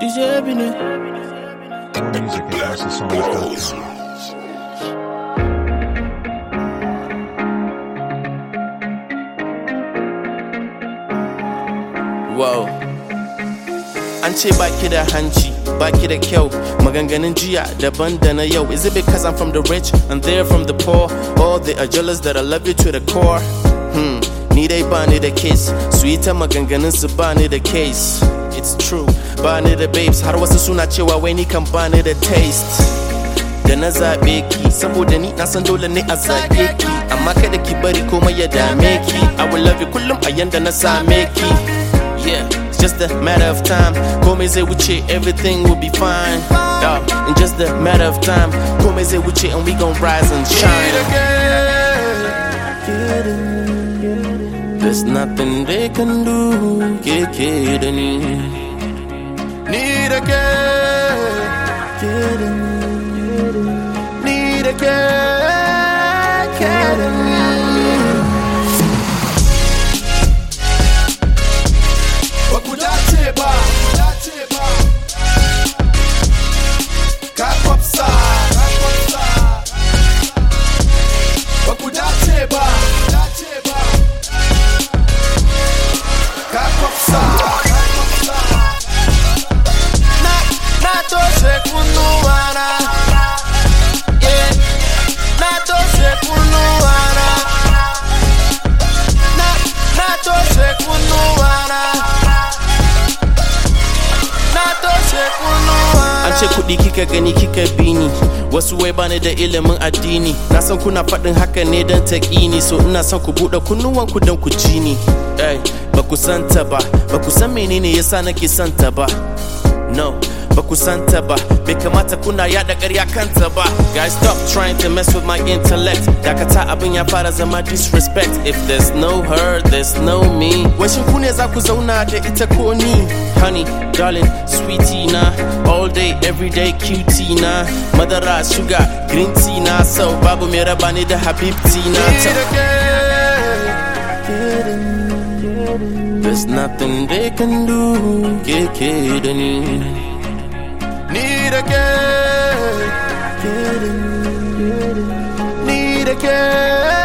DJ Ebony. More music at houseofsongs.com. Wow. An ce baki da hanci, baki da kyau, maganganun jiya daban da na yau. Is it because I'm from the rich and they're from the poor? Or they are jealous that I love you to the core? Hmm, ni dai ba ni da case, su yi ta maganganun su ba ni da case. It's true, ba ni da babes, har wasu suna cewa wai ni kan ba ni da taste. da na zaɓe ki saboda ni na san dole ne a zaɓe ki amma kada ki bari komai ya dame ki I will love you kullum a yanda na same ki yeah it's just a matter of time komai zai wuce everything will be fine yeah, in just a matter of time komai zai wuce and we gon' rise and shine There's nothing they can do ke ke da ni Ni da ke Ni da ke ke da ni ba ku dace ba ka kwafsa ba ku dace ba ka kwafsa na na toshe kunnuwana yeah na toshe kunnuwana na na toshe kunnuwana na toshe kunnuwana an ce kuɗi kika gani kika bi ni wasu wai bani da ilimin addini na san kuna faɗin haka ne don ta ni so ina son ku buɗe kunnuwanku don ku ji ni Ey, ba ku santa ba ba ku san menene yasa nake santa ba No, ba ku santa ba, bai kamata kuna yada ƙarya kanta ba. Guys, stop trying to mess with my intellect. Dakata abin ya fara zama disrespect. If there's no her, there's no me. Washin ku ne za ku zauna da ita ko ni? Honey, darling, sweetie na, all day, every day, cutie na. Madara, sugar, green tea na, so babu mai raba ni da habibti na. There's nothing they can do, ke ke da ni. Ni da ke, ni da ke.